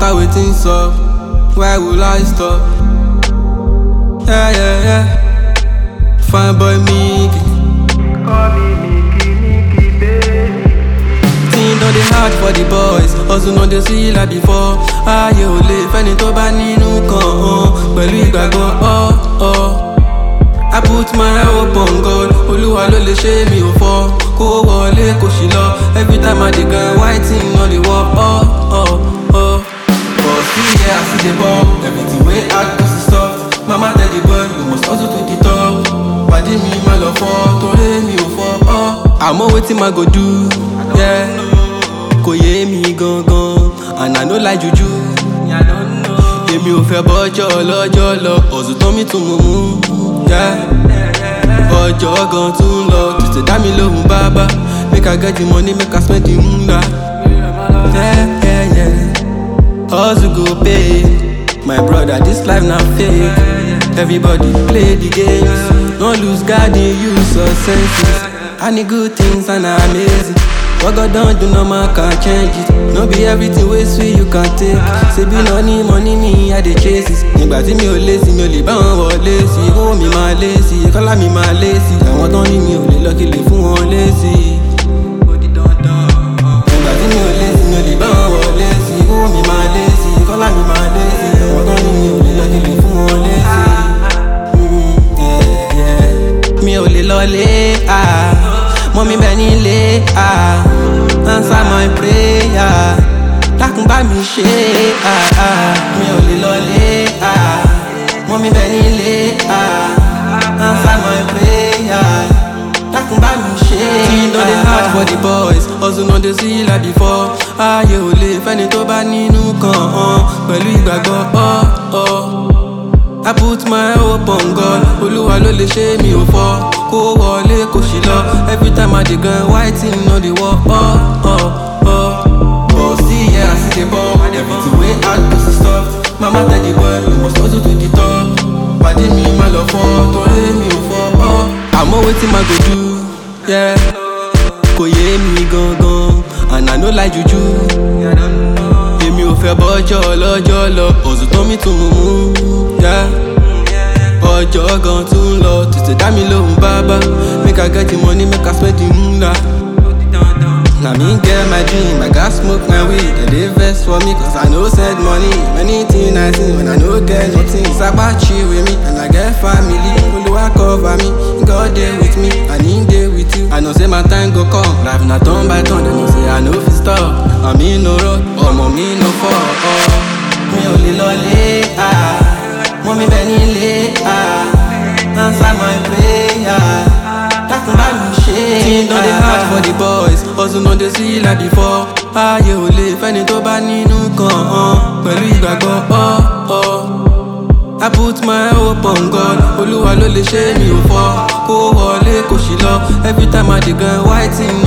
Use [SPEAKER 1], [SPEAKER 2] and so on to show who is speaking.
[SPEAKER 1] matter wetin sup why will i stop yeah yeah yeah fine boy Mickey.
[SPEAKER 2] Call me Mickey, Mickey, baby.
[SPEAKER 1] Thing don dey hard for the boys hustle no dey see like before ayé ò lè fẹ́ni tó bá nínú kan hàn pẹ̀lú ìgbàgbọ́ ọ́ ọ́. I put my hope on God olúwa ló lè ṣe mi ò fọ́ kó wọlé kó sì lọ every time I dey grind white thing no dey work ọ́ ọ́ ọ́. But still yeah I still dey ball everything wey hard go still soft mama tell the boy you must hustle to the top pàdé mi má lọ fọ́ torí mi ò fọ́ ọ́. àmọ́ wetin ma go do yeah. kò yé mi gangan and I no like juju. èmi ò fẹ́ bọ́jọ́ lọ́jọ́ lọ ọ̀sùn tán mi tún mú mú. yeah. ọjọ́ gan tún lọ tètè dá mi lóhùn bàbá make I get the money make I spend the mula. Yeah, yeah, yeah. Hustle go pay. My brother, this life not fake. Everybody play the games. No lose God in use your senses. I need good things and I'm amazing. What God don't do, no man can change it. No be everything way sweet you can take. Say be money, money me, I dey chase it. Nígbà tí mi ò lé sí, mi ò lè bá wọn wọlé sí. Owó mi máa lé sí, kọ́lá mi máa lé sí. Àwọn tán ní mi ò lè lọ kí lè fún wọn lé sí. Nígbà tí mi ò lé sí, mi ò lè bá wọn wọlé sí. Owó mi máa lé sí, kọ́lá mi máa lé sí. Àwọn tán ní mi ò lè lọ kí lè fún wọn lé sí. Mm, yeah, yeah. Mi ò lè lọlé, ah. Mọ́ mi bẹ̀ nílé, ah. Answer my prayer. Dákun bá mi ṣe, ah, ah. Mi ò lè lọlé, ah. Mọ́ mi bẹ̀ nílé, ah. Answer my prayer. Dákun bá mi ṣe. Tí no dey hard for the boys, hustle no dey see like before. Ayé ò lè fẹ́ni tó bá nínú kan hàn pẹ̀lú ìgbàgbọ́ ọ́ ọ́. I put my hope on God olúwa ló lè ṣe mi ò fọ́ kó wọlé kó sì lọ every time I dey grind white thing no dey work ọ́ ọ́ ọ́. But still yeah I still dey ball everything wey hard go still soft mama tell the boy you must hustle to the top pàdé mi má lọ fọ́ torí mi ò fọ́ ọ́. Àmọ́ wetin ma go do yeah. kò yé mi gangan and I no like juju. èmi ò fẹ́ bọ́jọ́ lọ́jọ́ lọ ọ̀sùn tán mi tún mú mú. yeah. ọjọ́ gan tún lọ tètè dá mi lóhùn bàbá make I get the money make I spend the mula. Na me get my dream, I got smoke my weed. They dey vex for me cause I no send money. Many things I see when I no get nothing. Sapa chill with me and I get family. Oluwa cover me, God dey with me and he dey with you. I know say my time go come, life na turn by turn. They know say I no fit stop. I me no road, ọmọ mi no fall. Oh. Mi ò lè lọlé, ah. Mọ́ mi bẹ̀ nílé, ah. Answer my prayer. Dákun bá mi ṣe. Thing don dey hard for the boys, hustle no dey see like before. Ayé ò lè fẹ́ni tó bá nínú kan hàn pẹ̀lú ìgbàgbọ́ ọ́ ọ́. I put my hope on God olúwa ló lè ṣe mi ò fọ́ kó wọlé kó sì lọ every time I dey grind white thing